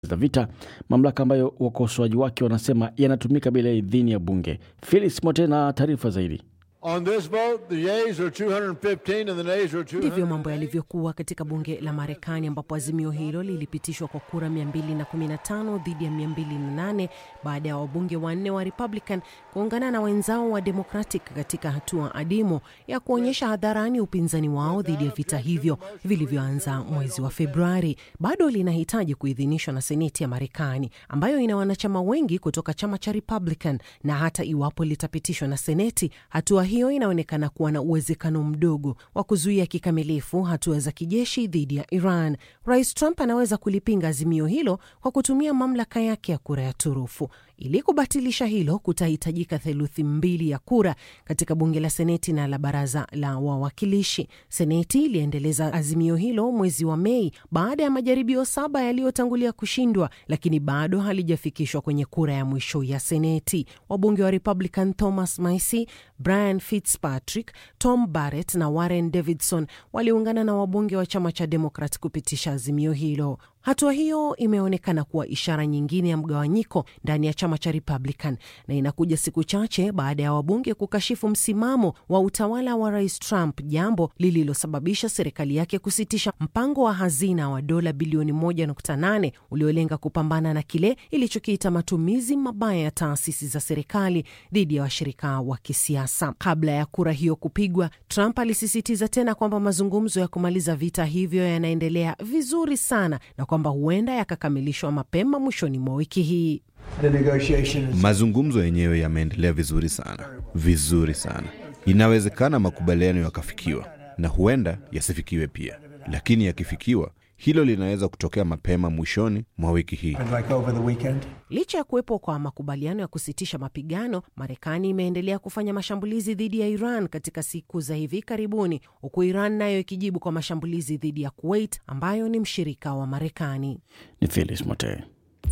za vita, mamlaka ambayo wakosoaji wake wanasema yanatumika bila idhini ya bunge. Felix Mote na taarifa zaidi. On this vote, the yeas are 215 and the nays are 200. Ndivyo mambo yalivyokuwa katika bunge la Marekani ambapo azimio hilo lilipitishwa kwa kura 215 dhidi ya 208 baada ya wabunge wanne wa Republican kuungana na wenzao wa Democratic katika hatua adimu ya kuonyesha hadharani upinzani wao dhidi ya vita hivyo vilivyoanza mwezi wa Februari. Bado linahitaji kuidhinishwa na Seneti ya Marekani ambayo ina wanachama wengi kutoka chama cha Republican, na hata iwapo litapitishwa na Seneti, hatua hiyo inaonekana kuwa na uwezekano mdogo wa kuzuia kikamilifu hatua za kijeshi dhidi ya Iran. Rais Trump anaweza kulipinga azimio hilo kwa kutumia mamlaka yake ya kura ya turufu. Ili kubatilisha hilo, kutahitajika theluthi mbili ya kura katika bunge la Seneti na la baraza la wawakilishi. Seneti iliendeleza azimio hilo mwezi wa Mei baada ya majaribio saba yaliyotangulia kushindwa, lakini bado halijafikishwa kwenye kura ya mwisho ya Seneti. Wabunge wa Republican Thomas Massie, Brian Fitzpatrick, Tom Barrett na Warren Davidson waliungana na wabunge wa chama cha Demokrat kupitisha azimio hilo. Hatua hiyo imeonekana kuwa ishara nyingine ya mgawanyiko ndani ya chama cha Republican na inakuja siku chache baada ya wabunge kukashifu msimamo wa utawala wa Rais Trump, jambo lililosababisha serikali yake kusitisha mpango wa hazina wa dola bilioni 1.8 uliolenga kupambana na kile ilichokiita matumizi mabaya ya taasisi za serikali dhidi ya washirika wa kisiasa. Kabla ya kura hiyo kupigwa, Trump alisisitiza tena kwamba mazungumzo ya kumaliza vita hivyo yanaendelea vizuri sana na kwamba huenda yakakamilishwa mapema mwishoni mwa wiki hii. Mazungumzo yenyewe yameendelea vizuri sana, vizuri sana. Inawezekana makubaliano yakafikiwa na huenda yasifikiwe pia, lakini yakifikiwa, hilo linaweza kutokea mapema mwishoni mwa wiki hii. Licha ya kuwepo kwa makubaliano ya kusitisha mapigano, Marekani imeendelea kufanya mashambulizi dhidi ya Iran katika siku za hivi karibuni, huku Iran nayo ikijibu kwa mashambulizi dhidi ya Kuwait ambayo ni mshirika wa Marekani. Ni Felix Mote.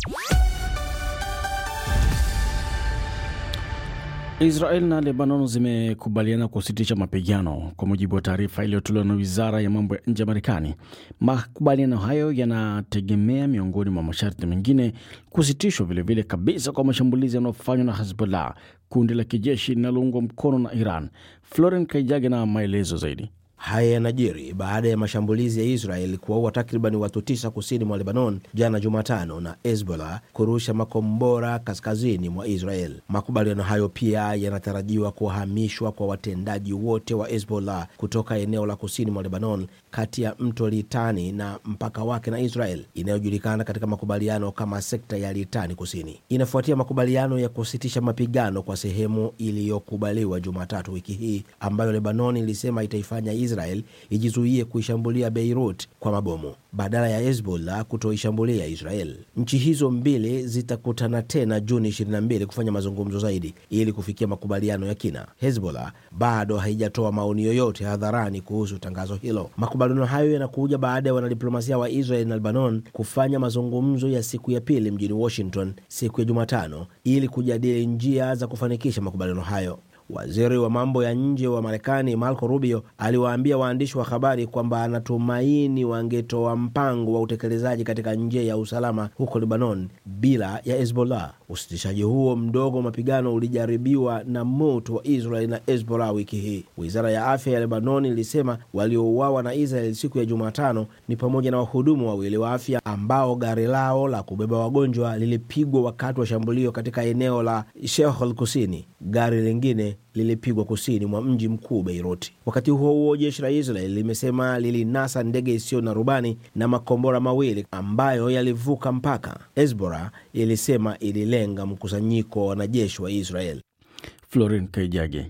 Israel na Lebanon zimekubaliana kusitisha mapigano kwa mujibu wa taarifa iliyotolewa na wizara ya mambo ya nje ya Marekani. Makubaliano hayo yanategemea, miongoni mwa masharti mengine, kusitishwa vilevile kabisa kwa mashambulizi yanayofanywa na Hezbollah, kundi la kijeshi linaloungwa mkono na Iran. Floren Kaijage na maelezo zaidi. Haya yanajiri baada ya mashambulizi ya Israel kuwaua takriban watu tisa kusini mwa Lebanon jana Jumatano na Hezbollah kurusha makombora kaskazini mwa Israel. Makubaliano hayo pia yanatarajiwa kuhamishwa kwa watendaji wote wa Hezbollah kutoka eneo la kusini mwa Lebanon kati ya mto Litani na mpaka wake na Israel inayojulikana katika makubaliano kama sekta ya Litani Kusini. Inafuatia makubaliano ya kusitisha mapigano kwa sehemu iliyokubaliwa Jumatatu wiki hii ambayo Lebanon ilisema itaifanya Israel ijizuie kuishambulia Beirut kwa mabomu badala ya Hezbollah kutoishambulia Israel. Nchi hizo mbili zitakutana tena Juni 22 kufanya mazungumzo zaidi ili kufikia makubaliano ya kina. Hezbollah bado haijatoa maoni yoyote hadharani kuhusu tangazo hilo. Makubaliano hayo yanakuja baada ya wanadiplomasia wa Israel na Lebanon kufanya mazungumzo ya siku ya pili mjini Washington siku ya Jumatano ili kujadili njia za kufanikisha makubaliano hayo. Waziri wa mambo ya nje wa Marekani Marco Rubio aliwaambia waandishi wa habari kwamba anatumaini wangetoa mpango wa utekelezaji katika njia ya usalama huko Lebanon bila ya Hezbollah. Usitishaji huo mdogo wa mapigano ulijaribiwa na moto wa Israel na Hezbollah wiki hii. Wizara ya afya ya Lebanon ilisema waliouawa na Israel siku ya Jumatano ni pamoja na wahudumu wawili wa afya ambao gari lao la kubeba wagonjwa lilipigwa wakati wa shambulio katika eneo la Shehol Kusini. Gari lingine lilipigwa kusini mwa mji mkuu Beirut. Wakati huo huo, jeshi la Israel limesema lilinasa ndege isiyo na rubani na makombora mawili ambayo yalivuka mpaka. Hezbollah ilisema ililenga mkusanyiko wa wanajeshi wa Israel. Florin Kaijage.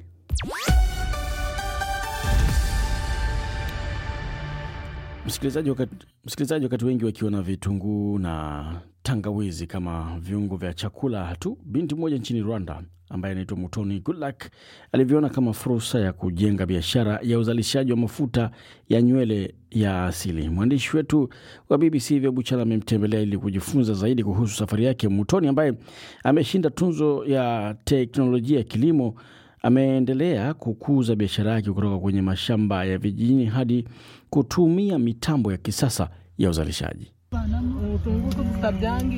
Msikilizaji, wakati, msikilizaji, wakati wengi wakiwa na vitunguu na tangawizi kama viungo vya chakula tu, binti mmoja nchini Rwanda ambaye anaitwa Mutoni Goodluck alivyoona kama fursa ya kujenga biashara ya uzalishaji wa mafuta ya nywele ya asili. Mwandishi wetu wa BBC Vya Buchala amemtembelea ili kujifunza zaidi kuhusu safari yake. Mutoni ambaye ameshinda tunzo ya teknolojia ya kilimo ameendelea kukuza biashara yake kutoka kwenye mashamba ya vijijini hadi kutumia mitambo ya kisasa ya uzalishaji.